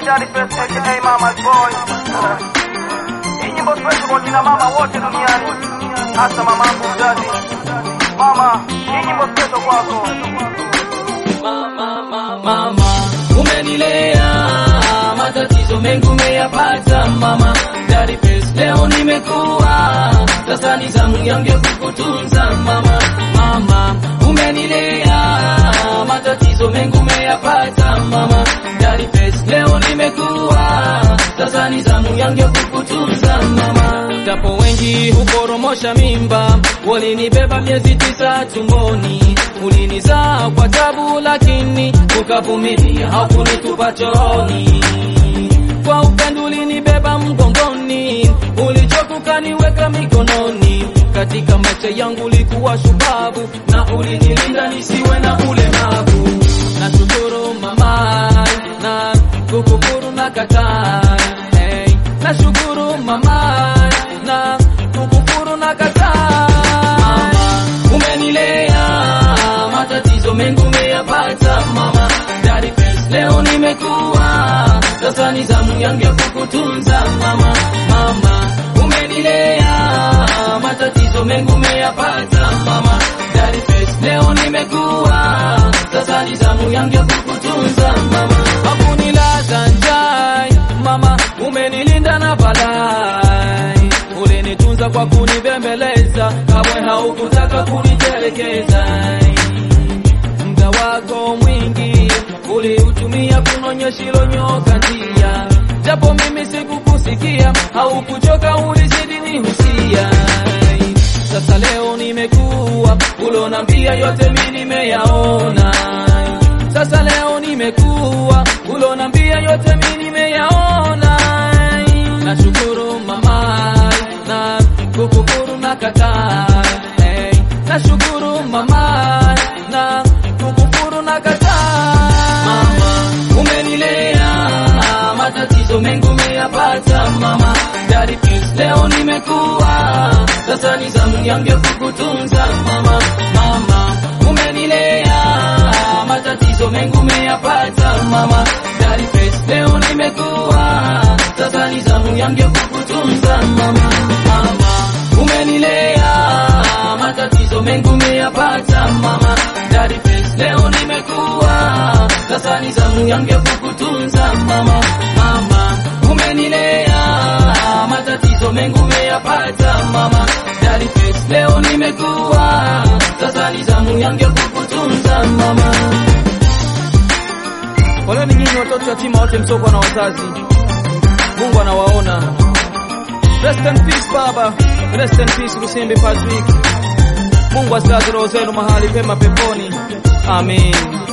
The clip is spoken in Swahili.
Daddy Face aka Mama's Boy. Hii nyimbo special kwa kina mama wote duniani, hasa mamangu mzazi. Mama, hii nyimbo special kwako. mama umenilea matatizo mengi umeyapata mama Daddy Face leo nimekuwa sasa ni zamu yangu ya kukutunza mama mama umenilea matatizo mengi umeyapata mama Daddy Face leo nimekuwa sasa ni zamu yangu ya kukutunza mama japo wengi hukoromosha mimba walinibeba miezi tisa tumboni ulinizaa kwa tabu lakini ukavumilia hakunitupa chooni kwa upendo ulinibeba mgongoni ulichokukaniweka mikononi katika maisha yangu ulikuwa shupavu na ulinilinda nisiwe na ulemavu nashukuru mama na kukukuru na kataa hey. nashukuru mama na kukukuru na kataa umenilea matatizo mengi umeyapata mama Daddy Face leo nimekuwa sasa ni zamu yangu ya kukutunza mama mama umenilea matatizo mengi umeyapata mama Daddy Face leo nimekuwa sasa ni zamu yangu ya kukutunza mama hakunilaza njai mama umenilinda na balai ulinitunza kwa kunibembeleza kamwe haukutaka kunitelekeza muda wako mwingi uliutumia kunonyesha ilonyoka njia japo mimi sikukusikia haukuchoka ulizidi nihusia sasa leo nimekuwa ulonambia yote mi nimeyaona sasa leo nimekuwa ulonambia yote mi nimeyaona nashukuru mama na kukukuru na kataa hey. nashukuru mama na kukukuru na kataa mama umenilea matatizo mengi umeyapata mama Daddy Face leo nimekuwa sasa ni zamu yangu ya kukutunza mama mama umenilea matatizo mengi umeyapata mama Daddy Face leo nimekuwa sasa ni zamu yangu ya kukutunza mama mama umenilea matatizo mengi umeyapata mama Daddy Face leo nimekuwa sasa ni zamu yangu ya kukutunza mama mama umenilea matatizo mengi umeyapata mama Daddy Face leo nimekuwa sasa ni zamu yangu ya kukutunza mama Poleni nyinyi watoto yatima wote msoko na wazazi, Mungu anawaona. Rest in peace baba, rest in peace Lusimbi Patrick. Mungu azilaze roho zenu mahali pema peponi, amen.